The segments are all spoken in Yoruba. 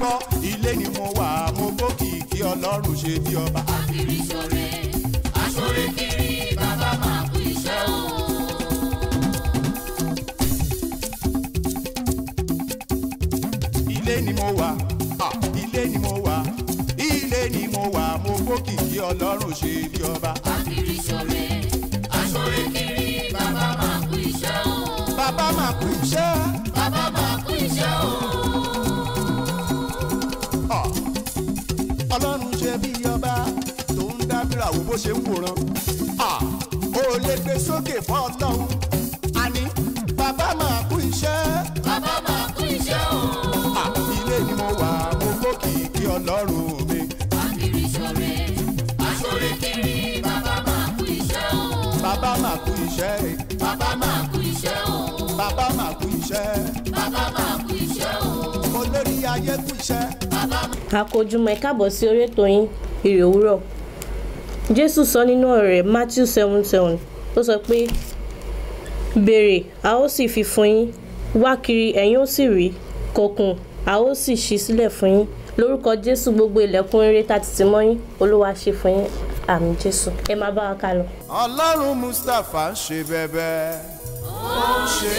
gbọ́ ilé ni mo wà mo gbókìkí ọlọ́run ṣe bí ọba. Akiri ṣore, aṣore kiri, bàbá máa kú iṣẹ́ o. ilé ni mo wà ah, ilé ni mo wà ilé ni mo wà mo gbókìkí ọlọ́run ṣe bí ọba. Akiri ṣore, aṣore kiri, bàbá máa kú iṣẹ́ o. bàbá máa kú iṣẹ́. Bàbá máa kú iṣẹ́ o. Ah, ọlọ́run ṣe bí ọba tó ń dábìrà wo bó ṣe ń wòran. Ah, ó lè gbé sókè fún ọlọ́run àní bàbá máa kú iṣẹ́. Bàbá máa kú iṣẹ́ o. Ah, ilé ni mo wà mo gbókìkí ọlọ́run mi. Akiri ṣore, aṣore kiri, bàbá máa kú iṣẹ́ o. bàbá máa kú iṣẹ́ Bàbá máa kú iṣẹ́ o. bàbá máa kú iṣẹ́ Bàbá máa kú iṣẹ́ o. olórí ayé kú iṣẹ́. Bàbá àkójúmọ́ ẹ káàbọ̀ sí orí ètò yín ìrè òwúrọ̀ jésù sọ nínú ọ̀rọ̀ rẹ̀ matthew seven seven ó sọ pé béèrè a ó sì fi fún yín wá kiri ẹ̀yin ó sì rí kọkùn a ó sì ṣí sílẹ̀ fún yín lórúkọ jésù gbogbo ilẹ̀kùn rere tá ti tì mọ́ yín olúwa ṣe fún yín àmì jésù ẹ máa bá wa ká lọ. ọlọ́run mustapha ń ṣe bẹ́bẹ́ ó ń ṣe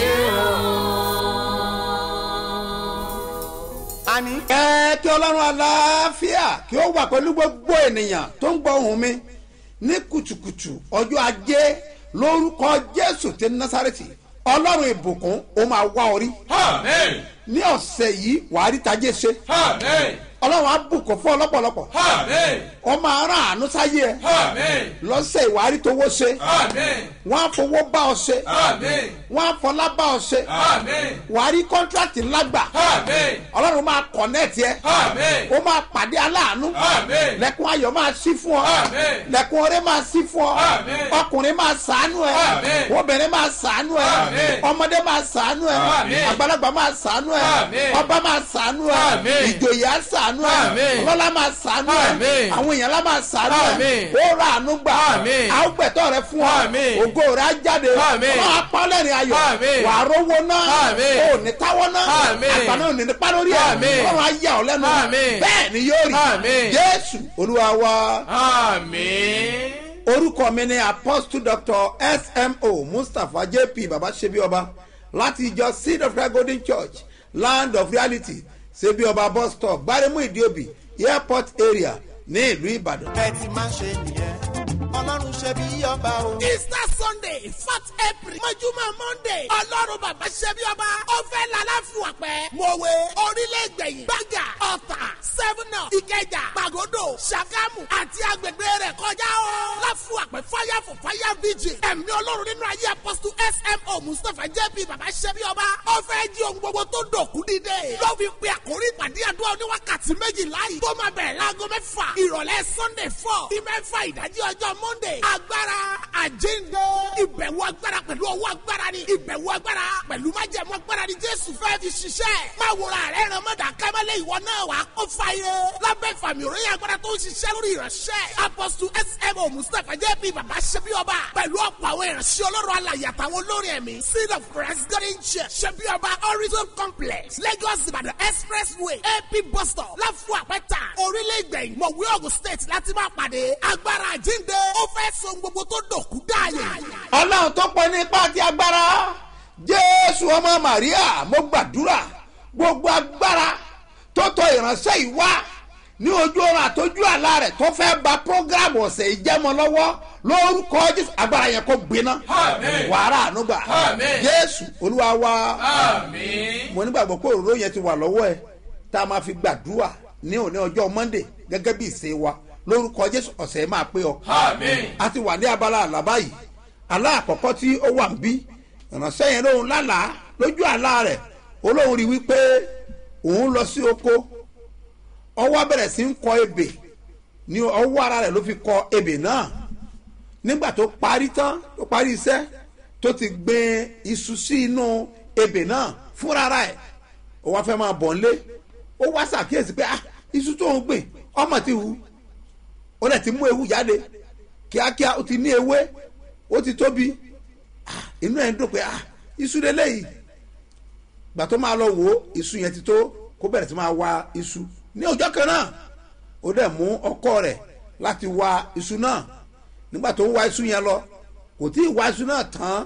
o. àní ẹ kí ọlọ́run aláfíà kí ó wà pẹ̀lú gbogbo ènìyàn tó ń gbọ́ ohùn mi ní kùtùkùtù ọjọ́ ajé lórúkọ jésù ti násàrètì ọlọ́run ìbùkún ó máa wá orí Amen. ní ọ̀sẹ̀ yìí wàá rí tajé ṣe Amen. ọlọ́run á bùkún fún ọlọ́pọ̀lọpọ̀ Amen. ó máa rán àánú sáyé ẹ Amen. lọ́sẹ̀ ìwà rí tówó ṣe Amen. wọ́n á fowó bá ọ ṣe Amen. wọ́n á fọlá bá ọ ṣe Amen. wàá rí kọ́ńtrátì ńlá gbà Amen. ọlọ́run máa kọ̀nẹ́ẹ̀tì ẹ Amen. ó máa pàdé aláàánú Amen. lẹ́kùn ayọ̀ máa sí fún ọ Amen. lẹ́kùn ọrẹ́ máa sí fún ọ Amen. ọkùnrin máa sàánú ẹ Amen. obìnrin máa sàánú ẹ Amen. ọmọdé máa sàánú ẹ Amen. àgbàlagbà máa sàánú ẹ Amen. ọba máa sàánú ẹ Amen. ìjòyè á sàánú ẹ Amen. ọlọ́lá máa sàánú ẹ Amen. àwọn èèyàn lá máa sàánú ẹ Amen. ó ra àánú gbà Amen. á gbẹ̀tọ̀ rẹ fún ọ Amen. ògo rẹ á jáde Amen. wọn á pa lẹ́rìn ayọ̀ Amen. wàá rówó náà Amen. ò ní táwọ́ náà Amen. àgbà náà ò ní nípa lórí ẹ Amen. ọlọ́run á yà ọ́ lẹ́nu Amen. bẹ́ẹ̀ ni yóò rí Amen. jésù olúwa wa Amen. orúkọ mi ni apostle doctor smo mustapha jp baba sebioba láti ìjọ seed of christ golden church land of reality sebioba bus stop gbaremu idiobi airport area ní ìlú ìbàdàn. ẹ ti máa ṣe nìyẹn ọlọ́run ṣe bí ọba o. easter sunday fourth april mọ́júmọ́ monday ọlọ́run bàbá ṣẹ́bí ọba ó fẹ́ lálàáfíà pẹ́ mọ̀wé orílẹ̀-ègbẹ̀yìn gbàgà ọ̀tà sẹ́fúnà ìkẹjà pàgọ́dọ̀ ṣàgámù àti agbègbè rẹ̀ kọjá o. láfíà pẹ́ fire for fire vigil ẹ̀mí ọlọ́run nínú ayé apọ́sítù smo mustapha jp bàbá ṣẹ́bí ọba ó fẹ́ jí ohun gbogbo tó dòkú dídé. ló fi pe àkórí ìpàdé àdúrà oníwákàtí méjìlá yìí tó máa bẹ̀rẹ̀ láago mẹ́fà ìrọ̀lẹ́ sunday four sí mẹ́fà ìdájí ọjọ́ monday agbára àjíǹde ìbẹ̀wò agbára pẹ̀lú ọwọ́ agbára ni ìbẹ̀wò agbára pẹ̀lú májẹ̀mú agbára ni jésù fẹ́ fi ṣiṣẹ́ máa wòrà rẹ̀ ràn mọ́dà kẹ́mẹ́lẹ́ ìwọ náà wà á kó fàyè lábẹ́ ìfàmì òròyìn agbára tó ń ṣiṣẹ́ lórí ìránṣẹ́ apọ́sù smo mustapha jp bàbá ṣẹbi ọba pẹ̀lú ọ̀pọ̀ àwọn ìránṣẹ́ ọlọ́run alàyè àtàwọn olórin ẹ̀mí seed of christ garden church ṣẹbi ọba horizon complex lagos ìbàdàn expressway ap bus stop láfù àpẹta orílẹ̀ ìgbẹ̀yìn mọ̀wé ogun state láti máa pàdé agbára àjíǹde ó fẹ́ so gbogbo tó dòkú dáàyè. ọlọ́run tó pọ̀ ní ipá àti agbára jésù ọmọ màríà mo gbàdúrà gbogbo agbára tó tọ ìránṣẹ́ yìí wá ní ojú ọ̀run àtọ́jú àlá rẹ̀ tó fẹ́ ba prógrámù ọ̀sẹ̀ ìjẹ́mọ lọ́wọ́ lórúkọ jésù agbára yẹn kó gbiná Àmín. wàrà ànúgbà Àmín. jésù olúwa wa Amen. mo nígbàgbọ́ pé òróró yẹn ti wà lọ́wọ́ ẹ tá a máa fi gbàdúrà ní òní ọjọ́ monday gẹ́gẹ́ bí ìṣe wa lórúkọ jésù ọ̀sẹ̀ yẹn máa pé ọ Amen. a ti wà ní abala àlá báyìí àlá àkọ́kọ́ tí ó wà ń bí ìránṣẹ́ yẹn lóhun lálàá lójú àlá rẹ̀ olóhùn rí wípé òun lọ sí oko ọwọ́ bẹ̀rẹ̀ sí ń kọ ebè ní ọwọ́ ara rẹ̀ ló fi kọ ebè náà nígbà tó parí tán tó parí iṣẹ́ tó ti gbin iṣu sí inú ebè náà fúnra rẹ̀ ó wá fẹ́ máa bọ̀ ń lé ó wá ṣàkíyèsí pé ah iṣu tó ń gbìn ọmọ ti hu ó lẹ̀ ti mú ewu jáde kíákíá ó ti ní ewé ó ti tóbi Ah, inú ẹ̀ ń dùn pé ah iṣu lélẹ́yìí gbà tó máa lọ wò ó iṣu yẹn ti tó kó kó bẹ̀rẹ̀ sí máa wa iṣu ní ọjọ́ kan náà ó dẹ̀ mú ọkọ rẹ̀ láti wa iṣu náà nígbà tó ń wa iṣu yẹn lọ kò tí ì wa iṣu náà tán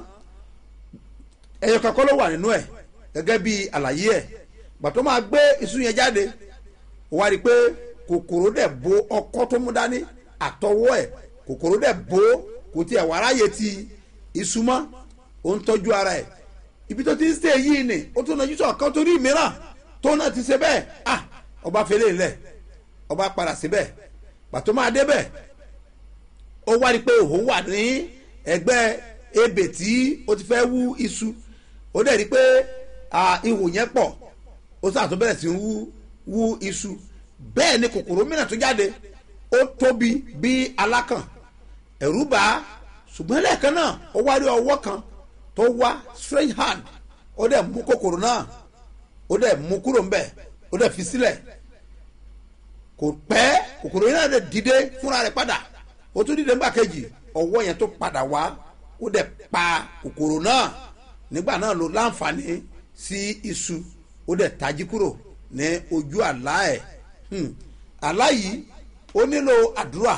ẹyọ kankan ló wà nínú ẹ̀ gẹ́gẹ́ bí àlàyé ẹ̀ gbà tó máa gbé iṣu yẹn jáde ó wá rí i pé kòkòrò dẹ̀ bo ọkọ tó mú dání àtọwọ́ ẹ̀ kòkòrò dẹ̀ bo kò tiẹ̀ wà ráyè ti iṣu mọ́ ó ń tọ́jú ara ẹ̀ ibi tó ti ń ṣe yìí ni ó tún náà yíṣọ́ kan torí mìíràn tó náà ti ṣe bẹ́ẹ̀ ah ọba fẹlẹ́ ńlẹ̀ ọba padà síbẹ̀ pàtó máa débẹ̀ ó wá rí i pé òun wà ní ẹgbẹ́ ebè tí ó ti fẹ́ wú iṣu ó dẹ̀ rí i pé ihò yẹn pọ̀ ó sàtó bẹ̀rẹ̀ sí ń wú wú iṣu bẹ́ẹ̀ ni kòkòrò mìíràn tó jáde ó tóbi bí alákàn ẹ̀rú bá ṣùgbọ́n lẹ́ẹ̀kan náà ó wá rí ọwọ́ kan tó wá strange hand ó dẹ̀ mú kòkòrò náà ó dẹ̀ mú kúrò ńbẹ̀ ó dẹ̀ fi sílẹ̀ kò pẹ́ kòkòrò yẹn náà dẹ̀ dìde fúnra rẹ̀ padà ó tún dìde nígbà kejì ọwọ́ yẹn tó padà wá ó dẹ̀ pa kòkòrò náà nígbà náà ló láǹfààní sí iṣu ó dẹ̀ tají kúrò ní ojú àlá ẹ̀ àlá yìí ó nílò àdúrà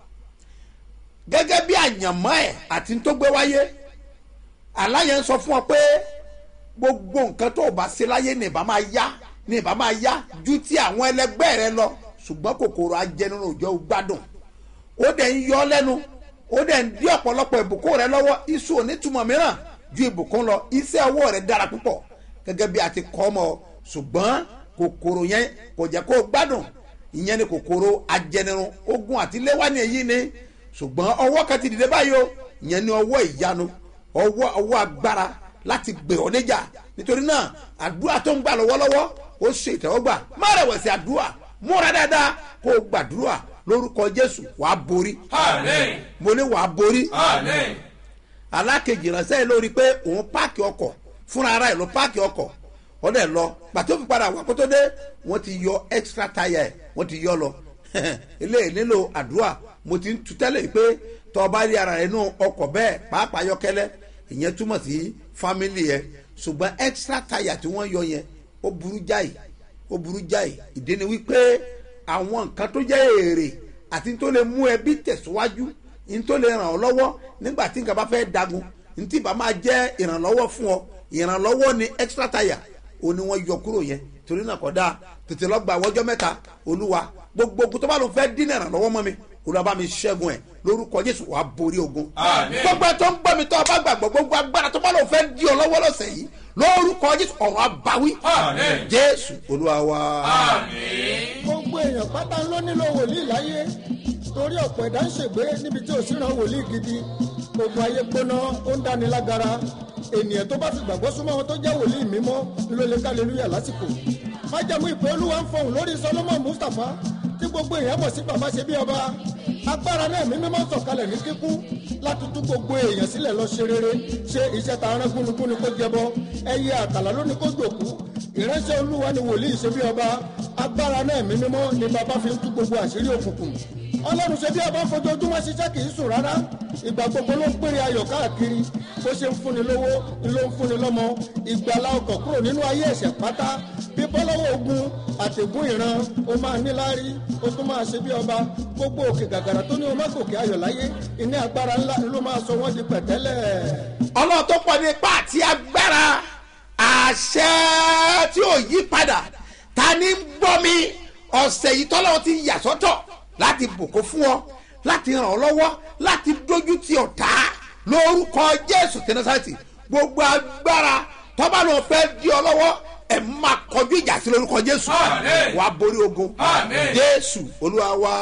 gẹ́gẹ́ bí àyànmọ́ ẹ̀ àti tó gbé wáyé àlá yẹn sọ fún ọ pé gbogbo nǹkan tó o bá ṣe láyé ní ìbá máa yá ní ìbá máa yá ju ti àwọn ẹlẹgbẹ́ rẹ lọ ṣùgbọ́n kòkòrò ajẹnirun òjò gbádùn ó dẹ̀ ń yọ lẹ́nu ó dẹ̀ ń dí ọ̀pọ̀lọpọ̀ ìbùkún rẹ lọ́wọ́ iṣu onítùmọ̀ mìíràn ju ìbùkún lọ iṣẹ́ ọwọ́ rẹ dára púpọ̀ gẹ́gẹ́ bí a ti kọ́ ọmọ ṣùgbọ́n kòkòrò yẹn kò jẹ́ kó gbádùn ìyẹn ni kòkòrò ajẹnirun ogun àti léwání èyí ni ṣùgbọ́n ọwọ́ kan ti dìde báyìí o ìyẹn ni ọwọ́ ìyanu ọwọ́ ọwọ́ agbára láti gbè ọ́ níjà nítorí náà àdúrà tó ń gbà lọ́wọ́lọ́wọ́ ó ṣe ìtẹ́wọ́gbà má rẹ̀wẹ̀sì àdúrà múra dáadáa kó o gbàdúrà lórúkọ jésù wàá borí Àmín. mo ní wàá borí Àmín. alákejì ránṣẹ́ lórí pé òun páàkì ọkọ̀ fúnra ara ẹ̀ ló páàkì ọkọ̀ wọ́n dẹ̀ lọ pàtó fi padà wà kótó dé wọ́n ti yọ extra tire ẹ̀ wọ́n ti yọ lọ eléyìí nílò àdúrà mo ti ń tu tẹ́lẹ̀ pé tọ́ ọ bá rí ara rẹ̀ nù ọkọ̀ bẹ́ẹ̀ pàápàá yọkẹ́lẹ́ ìyẹn túmọ̀ sí family yẹn ṣùgbọ́n extra tire tí wọ́n yọ yẹn ó burú jáì ó burú jáì ìdí ni wípé àwọn nǹkan tó jẹ́ èrè àti tó lè mú ẹbí tẹ̀síwájú ní tó lè ràn ọ́ lọ́wọ́ nígbà tí nǹkan bá fẹ́ dagun ní tí bá máa jẹ́ ìrànlọ́wọ́ fún ọ ìrànlọ́wọ́ ni extra tire ó ní wọ́n yọ kúrò yẹn torí náà kọ́ da tètè lọ gba àwọ́jọ́ mẹ́ta olúwa gbogbo ogun tó bá lọ fẹ́ dínà ìrànlọ́wọ́ mọ́ mi olúwa bá mi ṣẹ́gun ẹ̀ lórúkọ jésù wàá borí ogun. Àmín. gbogbo ẹ̀ tó ń gbọ́ mi tó o bá gbàgbọ́ gbogbo agbára tó bá lọ fẹ́ di ọ lọ́wọ́ lọ́sẹ̀ yìí lórúkọ jésù ọ̀rọ̀ abawí. Àmín. jésù olúwa wa. Àmín. gbogbo èèyàn pátá ló nílò wòlíì láyé torí ọ̀pọ̀ ẹ̀dá ń ṣègbé níbi tí ò sí ran wòlíì gidi gbogbo ayé gbóná ó ń dáni lágara ènìyàn tó bá fi gbàgbọ́ súnmọ́ wọn tó jẹ́ wòlíì mímọ́ ló lè ká lélúyà lásìkò májàmú ìpè olúwa ń fọhùn lórí solomon mustapha tí gbogbo èèyàn mọ̀ sí bàbá ṣe bí ọba agbára náà mímí máa ń sọ̀kalẹ̀ ní kíkún láti tú gbogbo èèyàn sílẹ̀ lọ ṣe rere ṣe iṣẹ́ ta arán gúnugún ni kó jẹbọ ẹyẹ àtàlà ló ní kó jòkú ìránṣẹ́ olúwa ni wòlíì ṣe bí ọba agbára náà mímí mọ́ ni bàbá fi ń tú gbogbo àṣírí òkùnkùn ọlọ́run ṣe bí ọba fojoojúmọ́ ṣiṣẹ́ kì í sùn rárá ìgbà gbogbo ló ń pèrè ayọ̀ káàkiri bó ṣe ń fúnni lówó ló ń fúnni lọ́mọ ìgbàlá ọkọ̀ kúrò nínú ayé ẹ̀ṣẹ̀ pátá bí bọ́lọ́wọ́ ogun àtẹ̀gún ìran ó máa níláárí ó tún máa ṣe bí ọba gbogbo òkè gàgàrà tó ní o má gòkè ayọ̀ láyé ìní agbára ńlá ló máa sọ wọ́n di pẹ̀tẹ́lẹ̀. ọlọ́run tó pọ̀ nípa àti agbára àṣẹ tí ò yí padà ta ni ń gbọ́ mi ọ̀sẹ̀ yìí tọ́lọ́run ti yà sọ́tọ̀ láti bùkún fún ọ láti ràn ọ́ lọ́wọ́ láti dójú ti ọ̀tá lórúkọ jésù tẹnasàtì gbogbo agbára tọ́ba náà fẹ́ di ọ lọ́wọ́ ẹ̀ máa kọjú ìjà sí lórúkọ jésù Àmín. wàá borí ogun Àmín. jésù olúwa wa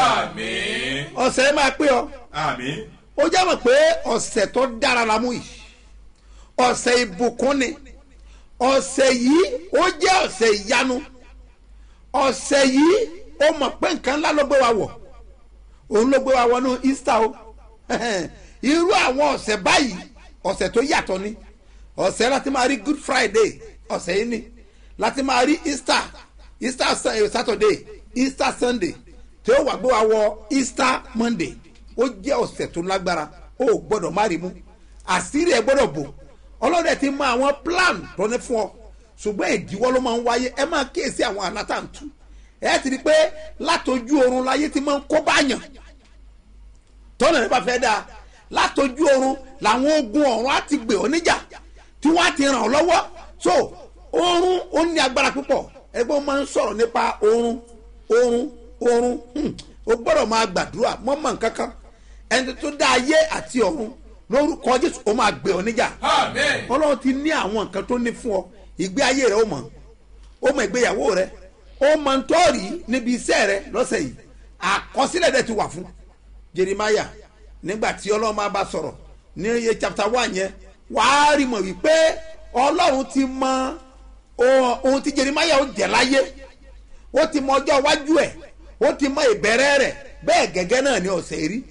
Àmín. ọ̀sẹ̀ yìí máa pé ọ Àmín. ó jẹ́ mọ̀ pé ọ̀sẹ̀ tó dára la mú yìí ọ̀sẹ̀ ìbùkún ni ọ̀sẹ̀ yìí ó jẹ́ ọ̀sẹ̀ ìyanu ọ̀sẹ̀ yìí ó mọ̀ pé nǹkan ńlá ló gbé wa wọ̀ òun ló gbé wa wọnú easter o irú àwọn ọ̀sẹ̀ báyìí ọ̀sẹ̀ tó yàtọ̀ ni ọ̀sẹ̀ láti máa rí good friday ọ̀sẹ̀ yìí ni láti máa rí easter easter Sa- eh, saturday easter sunday tí ó wà gbé wa wọ easter monday ó jẹ́ ọ̀sẹ̀ tó lágbára ó gbọ́dọ̀ má rí mú àṣírí ẹ̀ gbọ́dọ̀ bò ọlọ́dẹ ti mọ àwọn plan tó ní fún ọ ṣùgbọ́n ìdíwọ́ ló máa ń wáyé ẹ máa kíyèsí àwọn alátàntú ẹ ti rí i pé látọjú oorun láyé ti máa ń kó báyàn tọ́nà rẹ bá fẹ́ dáa látọjú oorun làwọn ogun ọ̀run á ti gbè ọ́ níjà tí wọ́n á ti ràn ọ́ lọ́wọ́ so oorun ó ní agbára púpọ̀ ẹgbẹ́ wọn máa ń sọ̀rọ̀ nípa oorun oorun oorun hmm, o gbọ́dọ̀ máa gbàdúrà mọ́ mọ́ nǹkan kan ẹni tó dá ayé àti ọ̀run lórúkọ jésù ó máa gbé ọ níjà Amen. ọlọ́run ti ní àwọn nǹkan tó ní fún ọ ìgbé ayé rẹ ó mọ̀ ó mọ ìgbéyàwó rẹ ó mọ ntọ́ọ̀rì níbi iṣẹ́ rẹ lọ́sẹ̀ yìí àkọsílẹ̀ dẹ̀ ti wà fún jeremiah nígbà tí ọlọ́run máa bá sọ̀rọ̀ ní iye chapter one yẹn wàá rí mọ̀ wípé ọlọ́run ti mọ ohun ohun tí jeremiah ó jẹ́ láyé ó ti mọ ọjọ́ iwájú ẹ̀ ó ti mọ ìbẹ̀rẹ̀ rẹ̀ bẹ́ẹ̀ gẹ́gẹ́ náà ni ọ̀sẹ̀ rí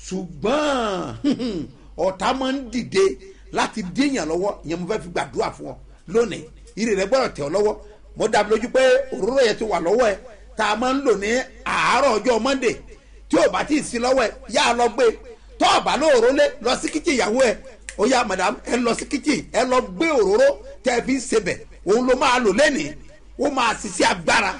ṣùgbọ́n ọ̀tá máa ń dìde láti díyàn lọ́wọ́ ìyẹn mo fẹ́ fi gbàdúrà fún ọ lónìí ìrè rẹ gbọ́dọ̀ tẹ̀ ọ́ lọ́wọ́ mo dàbí lójú pé òróró yẹn ti wà lọ́wọ́ ẹ tá a máa ń lò ní àárọ̀ ọjọ́ monday tí ò bá tí ì sí lọ́wọ́ ẹ yá a lọ gbé tó o bá lóòró lé lọ sí kíchìn ìyàwó ẹ ó yá madam ẹ lọ sí kíchìn ẹ lọ gbé òróró tẹ ẹ fi ń sebẹ̀ òun ló máa lò lẹ́nìí ó máa ṣiṣẹ́ agbára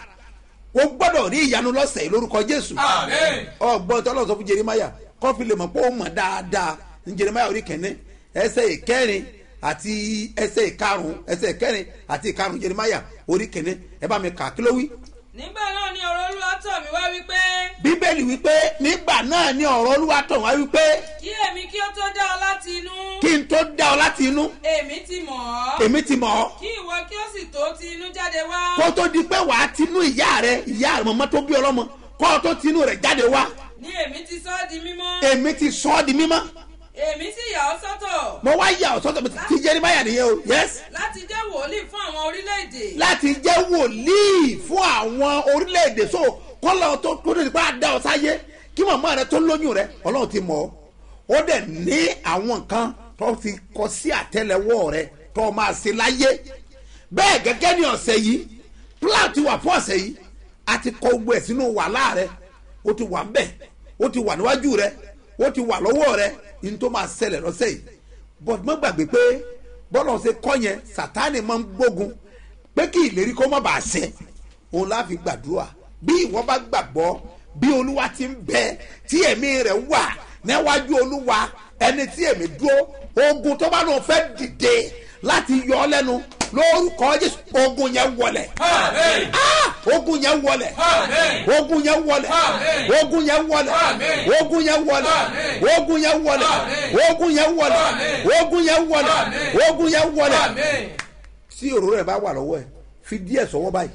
ó gbọ́dọ̀ rí ìyanu lọ́sẹ̀ yìí lórúkọ jésù Amen. ọgbọ́n tí ọlọ́run sọ fún jeremaya kọ́fí lè mọ̀ pé ó mọ̀ dáadáa ní jeremaya orí kẹ́ni ẹsẹ̀ ìkẹrin àti ẹsẹ̀ ìkarùn ẹsẹ̀ ìkẹrin àti ìkarùn jeremaya orí kẹ́ni ẹ bá mi kà kí ló wí. nígbà náà ni ọ̀rọ̀ olúwa tọ̀ mí wá wípé bíbélì wípé nígbà náà ni ọ̀rọ̀ olúwa tọ̀ wá wípé kí èmi kí ó tó dá ọ láti inú kí n tó dá ọ láti inú èmi ti mọ̀ ọ́ èmi ti mọ̀ ọ́ kí ìwọ kí ó sì tó ti inú jáde wá kó tó di pé wàá tinú ìyá rẹ ìyá rẹ mọ̀mọ́ tó bí ọlọ́mọ kó tó tinú rẹ jáde wá ni èmi ti sọ ọ́ di mímọ́ èmi ti sọ ọ́ di mímọ́ èmi sì yà ọ́ sọ́tọ̀ mo wá yà ọ́ sọ́tọ̀ ti jeremaya nìyẹn o yẹ́sì. láti jẹ́ wòlíì fún àwọn orílẹ̀-èdè láti jẹ́ wòlíì fún àwọn orílẹ̀-èdè so kọ́lọ́ tó tó tó nípa dá ọ sáyé kí màmá rẹ tó lóyún rẹ ọlọ́run ti mọ̀ ọ́ ó dẹ̀ ní àwọn nǹkan tó ti kọ sí àtẹlẹwọ́ rẹ tó o máa ṣe láyé bẹ́ẹ̀ gẹ́gẹ́ ní ọ̀sẹ̀ yìí plan ti wà fún ọ̀sẹ̀ yìí a ti kọ gbogbo ẹ̀ sínú wàhálà rẹ ó ti wà ńbẹ̀ ó ti wà níwájú rẹ ó ti wà lọ́wọ́ rẹ ní tó máa ṣẹlẹ̀ lọ́sẹ̀ yìí but mo gbàgbé pé bọ́lá ṣe kọ́ yẹn sátani máa ń gbógun pé kí ìlérí kó má bàa ṣẹ òun láfi gbàdúrà bí ìwọ bá gbàgbọ́ bí olúwa ti ń bẹ tí ẹ̀mí rẹ̀ wà níwájú olúwa ẹni tí ẹ̀mí dúró ogun tó bá lóun fẹ́ dìde láti yọ ọ lẹ́nu lórúkọ jésù ogun yẹn wọlẹ̀ Amen. Ah! ogun yẹn wọlẹ̀ Amen. ogun yẹn wọlẹ̀ Amen. ogun yẹn wọlẹ̀ Amen. ogun yẹn wọlẹ̀ Amen. ogun yẹn wọlẹ̀ Amen. ogun yẹn wọlẹ̀ Amen. ogun yẹn wọlẹ̀ Amen. ogun yẹn wọlẹ̀ Amen. tí òróró rẹ bá wà lọ́wọ́ ẹ fi díẹ̀ sọ́wọ́ báyìí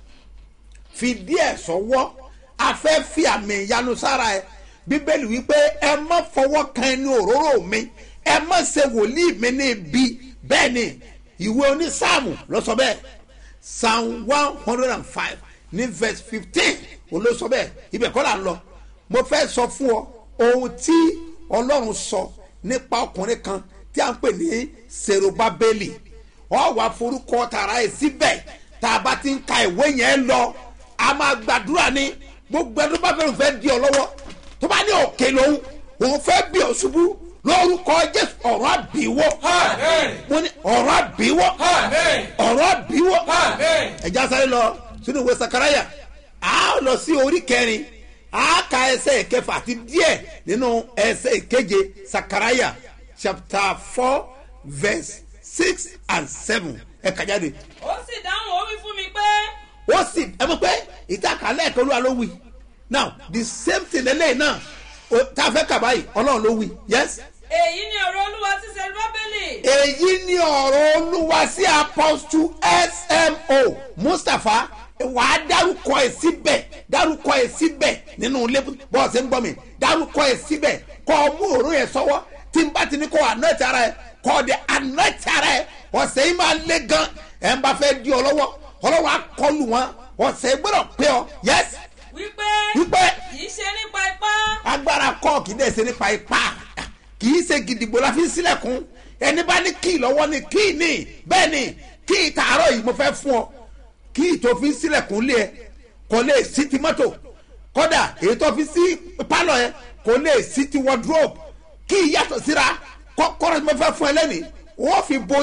fi díẹ̀ sọ́wọ́ afẹ́ fi àmì ìyanu sára ẹ bíbélì wípé ẹ má fọwọ́ kan ẹni òróró mi ẹ má ṣe wòlíì mi ní ibi bẹ́ẹ̀ ni ìwé onísáàmù ló sọ bẹ́ẹ̀ psalm one hundred and five ní verse fifteen olóṣọ bẹ́ẹ̀ ibẹ̀ kọ́ là ń lọ mo fẹ́ sọ fún ọ ohun tí ọlọ́run sọ nípa ọkùnrin kan tí a ń pè ní serubabeli ọ wà forúkọ tààrà ẹ síbẹ̀ tá a bá ti ń ka ìwé yẹn lọ a máa gbàdúrà ní gbogbo ẹni tó bá fẹ́ràn fẹ́ di ọ lọ́wọ́ tó bá ní òkè lòun òun fẹ́ bí ọ ṣubú lórúkọ jésù ọ̀rọ̀ àbíwọ́ Amen. mo ní ọ̀rọ̀ àbíwọ́ Amen. ọ̀rọ̀ àbíwọ́ Amen. ẹja sáré lọ sínú ìwé sakaraya a lọ sí orí kẹrin a ka ẹsẹ ìkẹfà àti díẹ nínú ẹsẹ ìkeje sakaraya chapter four verse six and seven ẹ kà jáde ó sì dáhùn ó wí fún mi pé ó sì ẹ mọ̀ pé ìtàkàlẹ̀ ẹ̀kọ́ olúwa ló wí now the same thing lẹ́lẹ́yìn náà o- tá a fẹ́ kà báyìí ọlọ́run ló wí yes èyí ni ọ̀rọ̀ olúwa sí serubábélì èyí ni ọ̀rọ̀ olúwa sí apọ́stù smo mustapha wà á dárúkọ ẹ̀ síbẹ̀ dárúkọ ẹ̀ síbẹ̀ nínú ilé bọ́ọ̀sì ń gbọ́ mi dárúkọ ẹ̀ síbẹ̀ kọ́ ọ mú òórùn yẹn sọ́wọ́ tí n bá ti ní kó anoint ara ẹ̀ kọ́ ọ de anoint ara ẹ̀ ọ̀sẹ̀ yìí máa lé gan ẹ̀ ń bá fẹ́ di ọ lọ́wọ́ ọlọ́wọ́ akọlù wọn ọ̀sẹ̀ gbọ́dọ̀ pé ọ yes wípé wípé kì í ṣe nípa ipá agbára kọ́ kì í dẹ̀ ṣe nípa ipá kì í ṣe gidigbo la fi ń sílẹ̀kùn ẹni bá ní kíì lọ́wọ́ ni kíì ní bẹ́ẹ̀ ni kíì tààrọ̀ yìí mo fẹ́ fún ọ kíì tó fi ń sílẹ̀kùn lé ẹ kò lè sí ti mọ́tò kódà èyí tó fi sí pálọ̀ ẹ kò lè sí ti wardrobe kíì yàtọ̀ síra kọ́kọ́rọ́ tí mo fẹ́ fún ẹ lẹ́nìí wọ́n fi borí ni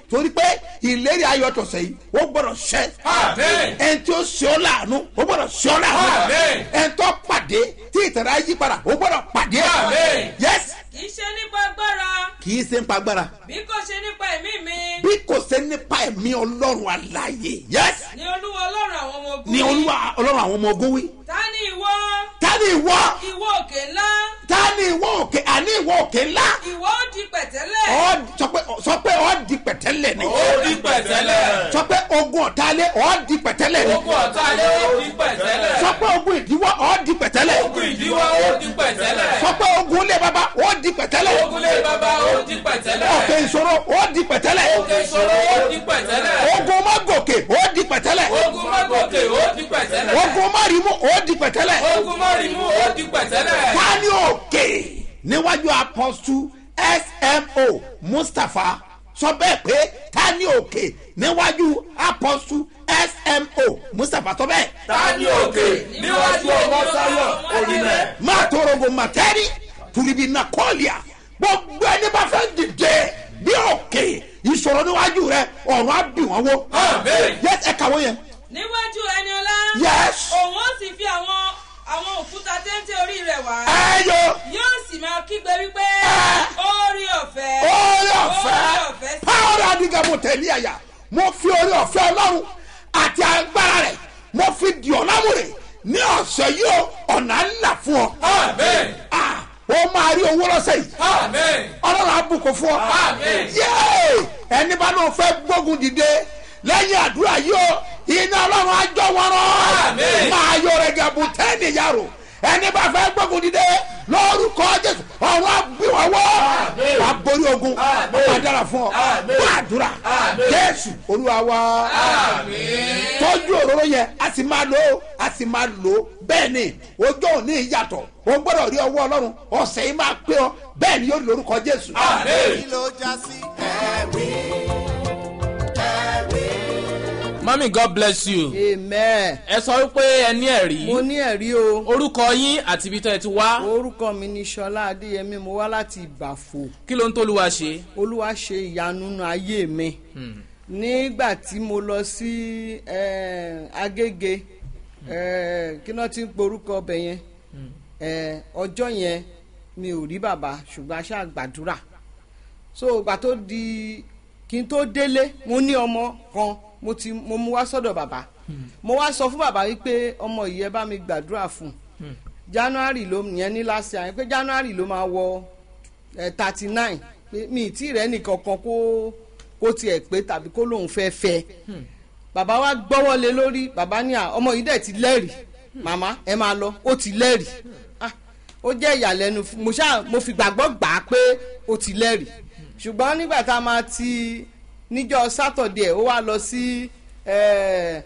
torí pé ìlérí ayọ̀ tọ̀sẹ̀ yìí ó gbọ́dọ̀ ṣẹ Amen. ẹni tí ó ṣe ọ́ láàánú ó gbọ́dọ̀ ṣe ọ́ láàánú Amen. ẹni tó pàdé tí ìtẹ̀rẹ̀ ayé padà ó gbọ́dọ̀ pàdé Amen. yes kì í ṣe nípa agbára kì í ṣe ń pa agbára bí kò ṣe nípa ẹ̀mí mi bí kò ṣe nípa ẹ̀mí ọlọ́run àlàyé yes ni olúwa ọlọ́run àwọn ọmọ ogun ni wí. olúwa ọlọ́run àwọn ọmọ ogun wí ta ni ìwọ ta ni ìwọ ìwọ òkè ńlá ta ni ìwọ òkè àní ìwọ òkè ńlá ìwọ ó di pẹ̀tẹ́lẹ̀ Ọ́ sọ pé sọ pé ọ́ di pẹ̀tẹ́lẹ̀ ni Ó di pẹ̀tẹ́lẹ̀. sọ pé ogun ọ̀tálẹ̀ ọ́ di pẹ̀tẹ́lẹ̀ ni Ogun ọ̀tá lé ó di pẹ̀tẹ́lẹ̀. sọ pé ogun ìdíwọ́ ọ́ di pẹ̀tẹ́lẹ̀ Ogun ìdíwọ́ ó di pẹ̀tẹ́lẹ̀. sọ pé ogun ilé baba ọ́ di pẹ̀tẹ́lẹ̀ Ogun lé bàbá ó di pẹ̀tẹ́lẹ̀. ọ̀kẹ́ ìṣòro ọ́ di pẹ̀tẹ́lẹ̀ Òkè ìṣòro ó di pẹ̀tẹ́lẹ̀. ogun mọ́gòkè ọ́ di pẹ̀tẹ́lẹ̀ Ogun mọ́gòkè ó di pẹ̀tẹ́lẹ̀. ogun mọ́rìmú ọ́ di pẹ̀tẹ́lẹ̀ Ogun mọ́rìmú ó di pẹ̀tẹ́lẹ̀. ta ni òkè níwájú apọ́sù smo mustapha sọ bẹ́ẹ̀ pé ta ni òkè níwájú apọ́sù smo mustapha sọ bẹ́ẹ̀. Ta ni òkè níwájú ọmọ sáyọ̀ orílẹ̀? máa tọrọgò màtẹ́rì tùrìbì nàkọ́ọ̀lìà gbogbo ẹni bá fẹ́ dìde bí òkè ìṣòro níwájú rẹ ọ̀run á bì wọ́n wó. Amen. yẹs ẹ kàwé yẹn. níwájú ẹni ọlá Yes. òun ó sì fi àwọn àwọn òkúta téńté orí rẹ̀ wá ẹ yọ yóò sì máa kígbe wípé Ah. orí ọ̀fẹ́ orí orí ọ̀fẹ́ ọ̀fẹ́ sí pàwọ́rọ́ adigamu tẹ̀lé àyà mo fi orí ọ̀fẹ́ ọlọ́run àti agbára rẹ̀ mo fi di ọ̀làmúrè ní ọ̀sẹ̀ yìí o ọ̀nà ńlá fún ọ. Amen. Ah, ó máa rí owó lọ́sẹ̀ yìí Amen. ọlọ́run àbùkù fún ọ. Amen. yéé ẹni bá náà fẹ́ gbógun dìde lẹ́yìn àdúrà yìí o iná ọlọ́run àjọ wọn rán. Amen. máa yọ rẹ̀ gàbù tẹ́ẹ̀nì yàrá ẹni bá fẹ́ gbógun dìde lórúkọ jésù ọ̀run àbíwọ̀wọ́ Amen. wà borí ogun Amen. wà dára fún ọ Amen. wà àdúrà Amen. jésù olúwa wa Amen. tọ́jú òróró yẹn a sì máa lò ó a sì máa lò ó bẹ́ẹ̀ ni ojú òní ìyàtọ̀ o gbọ́dọ̀ rí ọwọ́ ọlọ́run ọ̀sẹ̀ yìí máa pé ọ bẹ́ẹ̀ ni yóò rí lórúkọ jésù. Amen. kí ló já sí ẹ̀rí ẹ̀rí. mami god bless you. amen ẹ sọ wípé ẹ ní ẹ̀rí. mo ní ẹ̀rí o orúkọ yín àti ibi tó ẹ ti wá. orúkọ mi ni sọlá adéyẹmí mo wá láti ìbàfò kí ló ń tólúwa ṣe. olúwa ṣe ìyanu nínú ayé mi nígbà tí mo lọ sí eh, agége eh, kí náà ti ń porúkọ ọbẹ̀ yẹn eh, ọjọ́ yẹn mi ò rí bàbá ṣùgbọ́n a ṣáà gbàdúrà so ìgbà tó di kí n tó délé mo ní ọmọ kan mo ti mo mú wá sọ́dọ̀ bàbá mo wá sọ fún bàbá wípé ọmọ yìí ẹ bá mi gbàdúrà fún un january ló yẹn ní last year pé january ló máa wọ thirty nine pé mi ì tí rẹ nìkan kan kó kó tiẹ̀ pé tàbí kó lóun fẹ́ fẹ́ bàbá wa gbọ́wọ́ lé lórí bàbá ní à ọmọ yìí dẹ̀ ti lẹ́rìí màmá ẹ máa lọ ó ti lẹ́rìí Ah, ó jẹ́ ìyàlẹ́nu fún- mo ṣáà mo fi gbàgbọ́ gbà á pé ó ti lẹ́rìí ṣùgbọ́n nígbà tá a máa ti níjọ́ sátọ̀dẹ̀ ó wá lọ sí eh,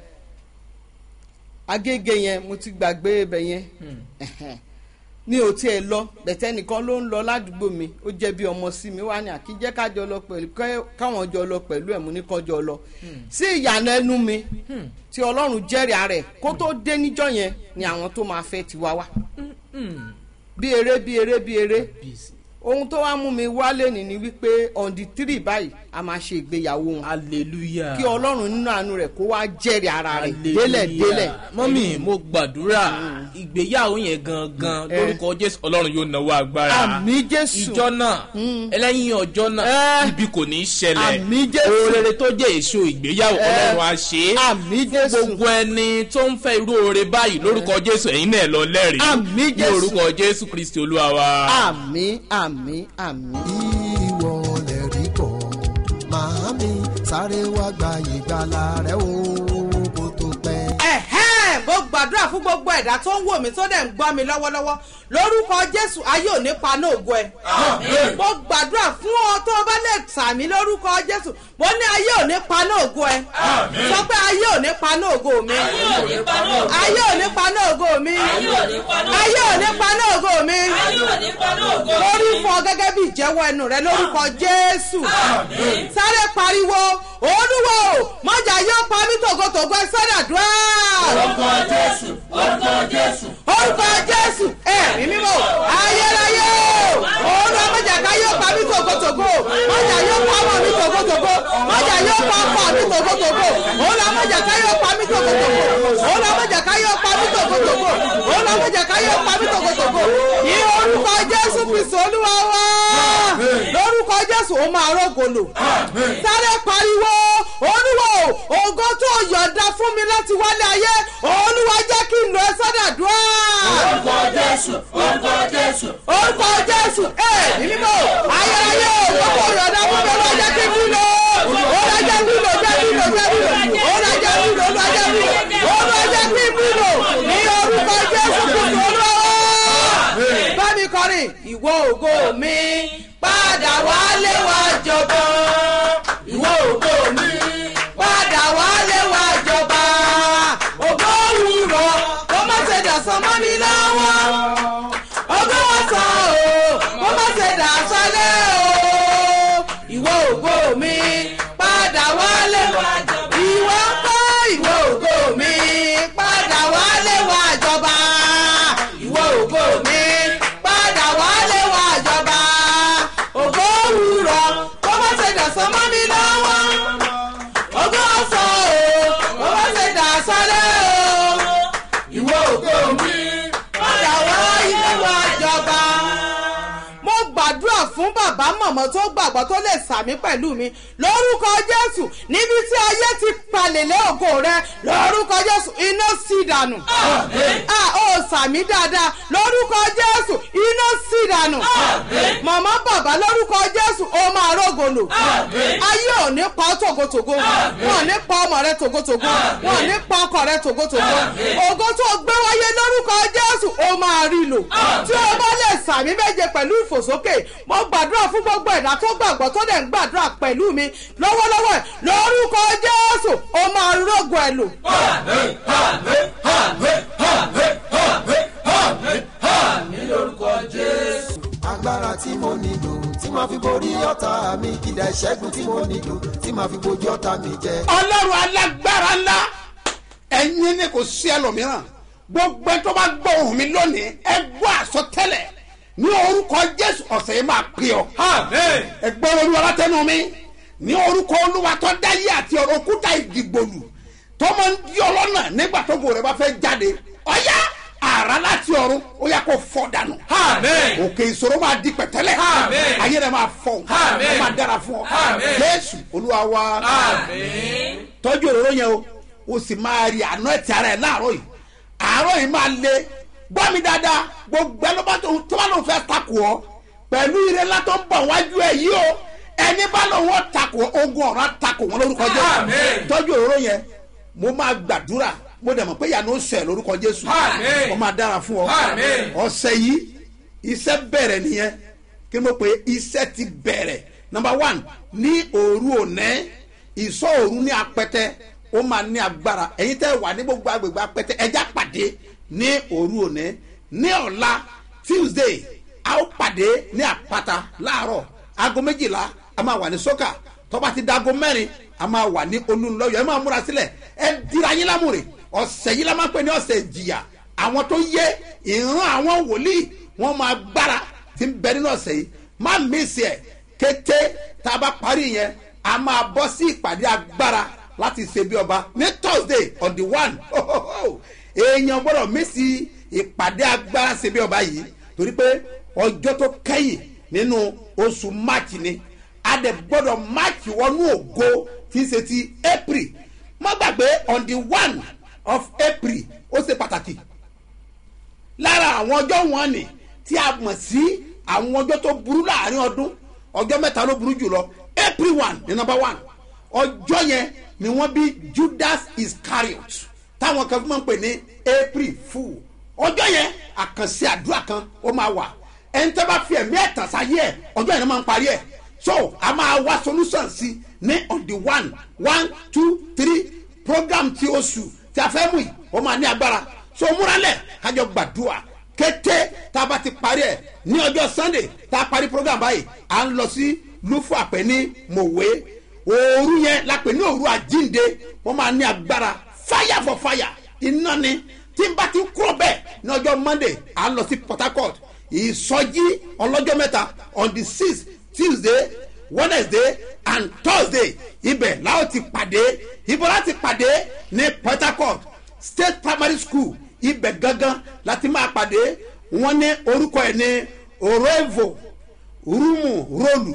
agége yẹn mo ti gbàgbé ibẹ̀ yẹn mi ò tiẹ̀ lọ bẹ̀tẹ̀ nìkan ló ń lọ ládùúgbò mi ó jẹ́ bí ọmọ sí mi wá ní àkíjẹ́ kájọ lọ pẹ̀lú kẹ́- káwọn jọ lọ pẹ̀lú ẹ̀ mú ní kọjọ lọ sí ìyànà ẹnu mi tí ọlọ́run jẹ́rìí ara ẹ̀ kó tó dé níjọ́ yẹn ni àwọn tó máa fẹ́ ti wá wá bí eré bí eré bí eré ohun tó wá mú mi wálé ní ni wípé on the three báyìí a máa ṣe ìgbéyàwó wọn hallelujah. kí ọlọ́run nínú àánú rẹ̀ kó wá jẹ́rìí ara rẹ̀ délẹ̀ délẹ̀ mọ́mí mo gbàdúrà ìgbéyàwó yẹn gangan Eh. lórúkọ jésù ọlọ́run yóò náwó agbára. àmì jésù ìjọ náà ẹlẹ́yìn ọjọ́ náà Eh. ibi kò ní í ṣẹlẹ̀ Àmì Jésù. oore tó jẹ́ èso ìgbéyàwó Eh. ọlọ́run á ṣe é àmì jésù gbogbo ẹni tó ń fẹ́ irú oore báyìí lórúkọ jésù ẹ̀yin náà lọ lẹ́rìí Àmì ní Jésù. orúkọ jésù kristi olúwa wa. àmì àmì àmì. ìwọ lè rí bọ̀ màámi sáré wá gba ìgbàlà rẹ o kó tó pẹ́. ẹ̀hẹ́n mo gbàdúrà fún gbogbo ẹ̀dá tó ń wò mí tó dẹ̀ ń gbọ́ mi lọ́wọ́lọ́wọ́ lórúkọ jésù ayé ò ní paná ògo ẹ̀. mo gbàdúrà fún ọ tó o bá lè sàmì lórúkọ jésù mo ní ayé ò ní paná ògo ẹ̀. sọ pé ayé ò ní paná ògo mi. ayé ò ní paná ògo ayé ò ní paná ògo mi. ayé ò ní paná ògo ayé ò ní paná ògo mi. ayé ò ní paná ògo lórí fún ọ gẹ́gẹ́ bí ìjẹ́wọ́ ẹnu rẹ lórúkọ jésù. Àmín. sáré pariwo olúwo mọ̀jà yóò pa mí tògótògó ẹ sọ́dà dùá. Orúkọ Jésù, orúkọ Jésù. orúkọ jésù ẹ̀mí mímọ́ ayérayé olú ọmọjà ká yóò pa mí tògótògó mọ̀jà yóò pa ọmọ mi tògótògó mọ̀jà jẹ́ káyé pa mí tòkòtòkò ní orúkọ jésù kristu olúwa wá lórúkọ jésù ó máa rògbòlò sáré pariwo olúwa o ògo tó yọ̀ǹda fún mi láti wálé ayé olúwa jẹ́ kí n lọ ẹ sọ́dàdúrà. orúkọ jésù orúkọ jésù. orúkọ jésù ẹ mímọ́ ayérayé ògo tó yọ̀ǹda fún mi olúwa jẹ́ kí n lọ olúwa jẹ́ kí n lọ jẹ́ kí n lọ jẹ́ kí n lọ olúwa jẹ́ kí n lọ olúwa jẹ́ kí n lọ olúwa jẹ́ kí n lọ ní orúkọ jésù kristu olúwa bá mi kọrin ìwọ ògo mi padà wálé wá jọba ìwọ ògo mi padà wálé wá jọba ògo òwúrọ̀ kó má ṣe dàsán mọ́ mi lọ́wọ́ ògo ọ̀sán o kó má ṣe dàsán lé o ìwọ ògo mi padà wálé wá jọba ìwọ ń kọ́ ìwọ ògo mi padà wálé wá jọba ìwọ ògo mi padà wálé wá jọba ògo òwúrọ̀ kó má ṣe dàsán mọ́ mi lọ́wọ́ ògo ọ̀sán o kó má ṣe dàsán lé o ìwọ ògo mi padà wá ilé wa jọba. mo gbàdúrà fún bàbá mọ̀mọ́ tó gbàgbọ́ tó lè sàmí pẹ̀lú mi lórúkọ jésù níbi tí ayé ti palẹ̀lẹ̀ ògo rẹ lórúkọ jésù iná sí dànù. a ó sàmí dáadáa lórúkọ jésù iná sí dànù. mọ̀mọ́ bàbá lórúkọ jésù ó máa rógòlò. ayé ò ní pa ọ́ tògótògó wọn ò ní pa ọmọ rẹ tògótògó wọn ò ní pa ọkọ rẹ tògótògó ògo tó gbé wáyé lórúkọ jésù ó máa rí lò tí o bá lè sàmí méje pẹ̀lú ìfòsókè mo gbàdúrà fún gbogbo ẹ̀dá tó gbàgbọ́ tó dẹ̀ ń gbàdúrà pẹ̀lú mi lọ́wọ́lọ́wọ́ ẹ̀ lórúkọ jésù ó máa rógo ẹ̀ lò. agbára tí mo nílò tí màá fi borí ọ̀tá mi ìdá ìṣẹ́gun tí mo nílò tí màá fi bojú ọ̀tá mi jẹ. ọlọ́run alágbára ńlá ẹ̀yin ni kò sí ẹlòmíràn gbogbo ẹ tó bá gbọ́ ohùn mi lónìí ẹ gbọ́ àsọtẹ́lẹ̀ ní orúkọ jésù ọ̀sẹ̀ yìí máa pè ọ́ ẹ gbọ́ olúwa látẹnu mi ní orúkọ olúwa tó dáyé àti ọ̀rọ̀ òkúta ìdìgbòlù tó máa ń di ọlọ́nà nígbà tó gòrè bá fẹ́ jáde ọ̀yá àrà láti ọ̀run ó yẹ kó fọ́ dànù òkè ìṣòro máa di pẹ̀tẹ́lẹ̀ ayé rẹ̀ máa fọ́ ó máa dára fún ọ jésù olúwa wa tọ́jú òróró yẹn o o sì máa rí àná ẹ̀tì ara ẹ̀ láàárọ̀ yìí àárọ̀ yìí máa le gbọ́ mi dáadáa gbogbo ẹ ló bá tó tó bá lóun fẹ́ takò ọ́ pẹ̀lú ire ńlá tó ń bọ̀ wájú ẹ̀ yìí o ẹni bá lóun ó takò ogun ọ̀rọ̀ á takò wọn lórúkọ jésù tọ́jú òróró yẹn mo máa gbàdúrà mo dẹ̀ mọ̀ pé ìyanu ó sẹ̀ lórúkọ jésù ó máa dára fún ọ ọ̀sẹ̀ yìí iṣẹ́ bẹ̀rẹ̀ nìyẹn kí mo pè é iṣẹ́ ti bẹ̀rẹ̀ number one ní òru òní ìsọ òru ní apẹtẹ ó máa ní agbára ẹ̀yin tẹ́ wà ní gbogbo agbègbè apẹtẹ ẹja pàdé ní òru òní ní ọ̀la tuesday a ó pàdé ní àpáta láàárọ̀ aago méjìlá a máa wà ní sọ́kà tọ́ba ti dago mẹ́rin a máa wà ní olúńlọ́yọ̀ ẹ máa múra sílẹ̀ ẹ dira yín lámùrè ọ̀sẹ̀ yìí la máa pè ní ọ̀sẹ̀ ìjìyà àwọn tó yé ìran àwọn wòlíì wọn máa gbára tí ń bẹ nínú ọ̀sẹ̀ yìí má mísì ẹ̀ kété tá a bá parí yẹn a máa bọ́ sí ìpàdé agbára láti ṣe bí ọba ní thursday on the one èèyàn gbọ́dọ̀ mísì ìpàdé agbára ṣe bí ọba yìí torí pé ọjọ́ tó kẹ́yìn nínú oṣù march ni a dẹ̀ gbọ́dọ̀ march wọnú ògo tí ń ṣe ti april má gbàgbé on the one of april ó ṣe pàtàkì lára àwọn ọjọ́ wọn ni tí a mọ̀ sí àwọn ọjọ́ tó burú láàrin ọdún ọjọ́ mẹ́ta ló burú jùlọ april one ní number one ọjọ́ yẹn ni wọ́n bí judas iscariot táwọn kan fún mi pè ní april fool ọjọ́ yẹn àkànṣe àdúrà kan ó máa wà ẹni tó bá fi ẹ̀mí ẹ̀tàn sáyé ẹ̀ ọjọ́ yẹn ló máa ń parí ẹ̀ so a máa wá solution sí ní on the one one two three program tí oṣù tí a fẹ́ mú yìí ó máa ní agbára so múralẹ̀ kájọ gbàdúrà kété tá a bá ti parí ẹ̀ ní ọjọ́ sunday tá a parí program báyìí à ń lọ sí lufu àpẹ ní mòwe òru yẹn la pè ní òru àjínde wọ́n máa ní agbára fire for fire iná ni tí n bá ti kúrò bẹ́ẹ̀ ní ọjọ́ monday à ń lọ sí port harcourt ìsọjí ọlọ́jọ́ mẹ́ta on the sixth tuesday wednesday and thursday ibẹ̀ láwọn ti pàdé ibo láti pàdé ní port harcourt state primary school ibẹ̀ gangan láti máa pàdé wọ́n ní orúkọ ẹ̀ ní oroevo rúmù rólù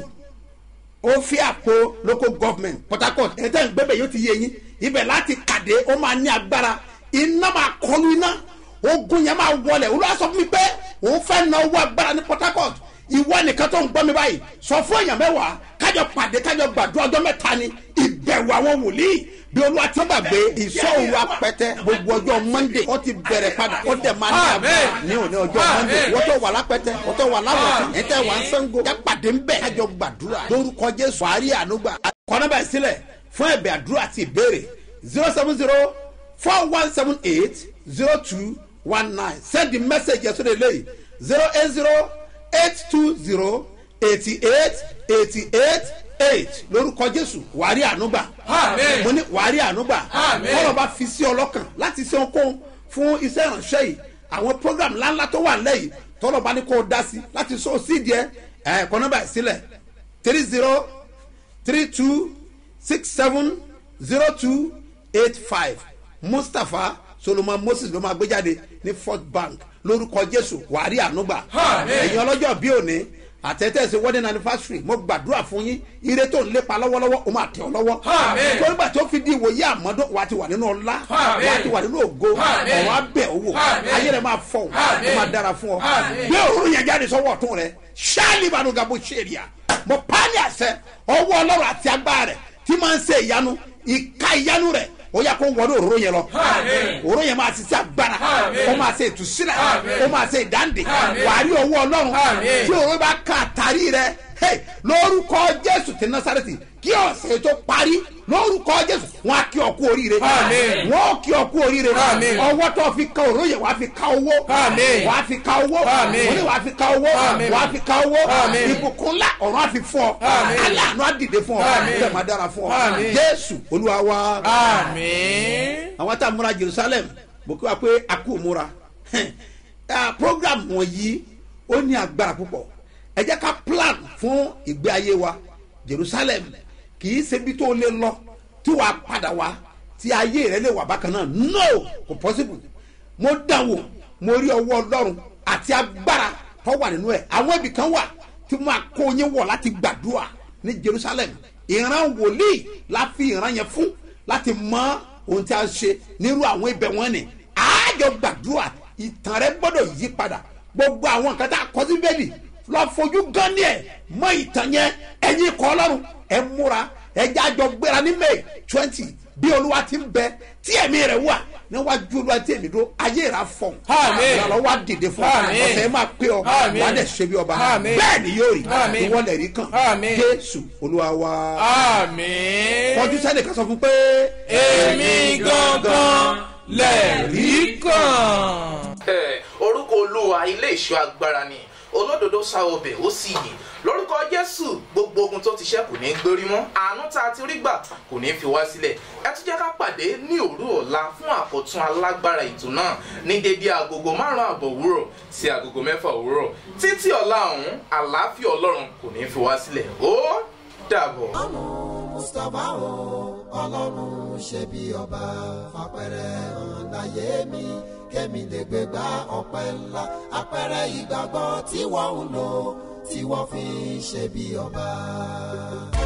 ofiapo local government port harcourt ẹ̀ tẹ́ ń gbẹ́bẹ̀ yóò ti yé yín ibẹ̀ láti pàdé ó máa ní agbára iná máa kọlu iná ogun yẹn máa wọlẹ̀ olúwa sọ fún mi pé òun fẹ́ na owó agbára ní port harcourt ìwọ nìkan tó ń gbọ́ mi báyìí sọ fún èèyàn mẹ́wàá kájọ pàdé kájọ gbàdúrà ọjọ́ mẹ́ta ni ìbẹ̀wò àwọn wòlíì bí olúwa ti gbàgbé ìṣòro apẹtẹ gbogbo ọjọ́ monday ó ti bẹ̀rẹ̀ padà ó dẹ̀ máa ní agbára ní òní ọjọ́ monday wọ́n tó wà lápẹtẹ wọ́n tó wà láwọ̀tí ẹ̀ tẹ́ wà ń sẹ́ńgò ẹ̀ pàdé ń bẹ̀ kájọ gbàdúrà lórúkọ jésù àárí ànúgbà kọ́nọ́bà sílẹ̀ fún ẹ̀bẹ̀ àdúrà àti ìbéèrè zero seven zero four one seven eight zero two one nine send the message yẹn sóde lẹ́yìn zero eight zero eight two zero eighty eight eighty eight eight lórúkọ jésù wàárí ànúgbà mo ní wàárí ànúgbà kọ́lọ̀ bá fi sí ọlọ́kàn láti ṣe ohunkóhun fún iṣẹ́ ìránṣẹ́ yìí àwọn program ńláńlá tó wà lẹ́yìn tọ́lọ̀ bá ní kó o dá sí láti sọ sídìí ẹ̀ ẹ̀ kọ́ nọ́mbà sílẹ̀ three zero three two six seven zero two eight five mustapha solomon moses ló máa gbé jáde ní fort bank lórúkọ jésù wàárí ànúgbà ẹ̀yin ọlọ́jọ́ bí òní àtẹ̀tẹ̀sẹ̀ wedding anniversary mo gbàdúrà fún yín ire tó ń lépa lọ́wọ́lọ́wọ́ o máa tẹ̀ ọ́ lọ́wọ́ torí gbà tó fi di ìwòye àmọ́dún wa ti wà nínú ọlá wa ti wà nínú ògo ọ̀rọ̀ abẹ́ owó ayé rẹ̀ máa fọ̀ ó máa dára fún ọ gbé òru yẹn jáde sọ́wọ́ ọ̀tún rẹ̀ ṣáàlì ìbànúgà bó ṣe rí a mo pa á ní àṣẹ ọwọ́ ọlọ́run àti agbára rẹ̀ tí máa ń ṣe ìyanu ìka ìyanu rẹ̀ ó yà kó wọlé òróró yẹn lọ òróró yẹn máa ṣiṣẹ́ agbára ó máa ṣe ìtúsílẹ̀ ó máa ṣe ìdáǹdè wàá rí owó ọlọ́run tí òróró bá ka àtàrí rẹ lórúkọ jésù ti násàrẹ́tì kí ọ̀sẹ̀ tó parí lórúkọ jésù wọn á kí ọ kú oríire wọn ó kí ọ kú oríire ọwọ́ tó fi ka òróró yẹn wàá fi ka owó wàá fi ka owó òní wàá fi ka owó wàá fi ka owó ìbùkún ńlá ọ̀run á fi fún ọ aláàánú á dìde fún ọ bẹ́ẹ̀ máa dára fún ọ jésù olúwa wa àwọn tá a múra jerusalem mo kí wa pé a kú múra program wọ̀nyí ó ní agbára púpọ̀ ẹ jẹ́ ká plan fún ìgbé ayé wa jerusalem kì í ṣe bí tó lè lọ tí wàá padà wá tí ayé rẹ lè wà bákan náà no kò possible mo dánwò mo rí ọwọ́ ọlọ́run àti agbára tó wà nínú ẹ̀ àwọn ibì kan wà tí mo máa kó yín wọ̀ láti gbàdúrà ní jerusalem ìran wòlíì la fi ìran yẹn fún láti mọ ohun tí a ṣe nírú àwọn ibẹ̀ wọn ni àájọ gbàdúrà ìtàn rẹ gbọ́dọ̀ yí padà gbogbo àwọn nǹkan tá a kọ́ sí bẹ́ẹ̀lì lọ fojú gan ni ẹ mọ ìtàn yẹn ẹyin kọ́ ọlọ́run ẹ múra ẹ jẹ́ àjọ gbéra ní may twenty bí olúwa ti ń bẹ tí ẹ̀mí rẹ̀ wà níwájú olúwa tí èmi dúró ayé rà fọ̀n ìrànlọ́ wa dìde fún ọ ọ̀sẹ̀ máa pé ọ wà á dẹ̀ ṣe bí ọba bẹ́ẹ̀ ni yóò rí ìwọlẹ̀ rí kàn jésù olúwa wa kọjú sẹ́ni kan sọ fún pé. èmi gangan lẹ̀rí kàn. orúkọ olúwa ilé ìṣọ́ agbára ni olódodo sá ọbẹ̀ ó sì yè lórúkọ jésù gbogbo ogun tó ti ṣẹ́ kò ní í gbérí mọ́ àánú tá a ti rí gbà kò ní í fi wá sílẹ̀ ẹ tún jẹ́ ká pàdé ní òru ọ̀la fún àkọ́tún alágbára ètò náà ní dédé agogo márùn-ún àbọ̀ òwúrọ̀ sí agogo mẹ́fà òwúrọ̀ títí ọ̀la ọ̀hún àlàáfíà ọlọ́run kò ní í fi wá sílẹ̀ ó dàbọ̀. mustapha o ọlọ́run ṣe bí ọba fapẹ̀rẹ̀ hàn láyé mi kémi lè gbé gbá ọpẹ́ ńlá apẹ̀rẹ̀ ìgbàgbọ́ tí wọ́n ń lò tí wọ́n fi ṣe bí ọba.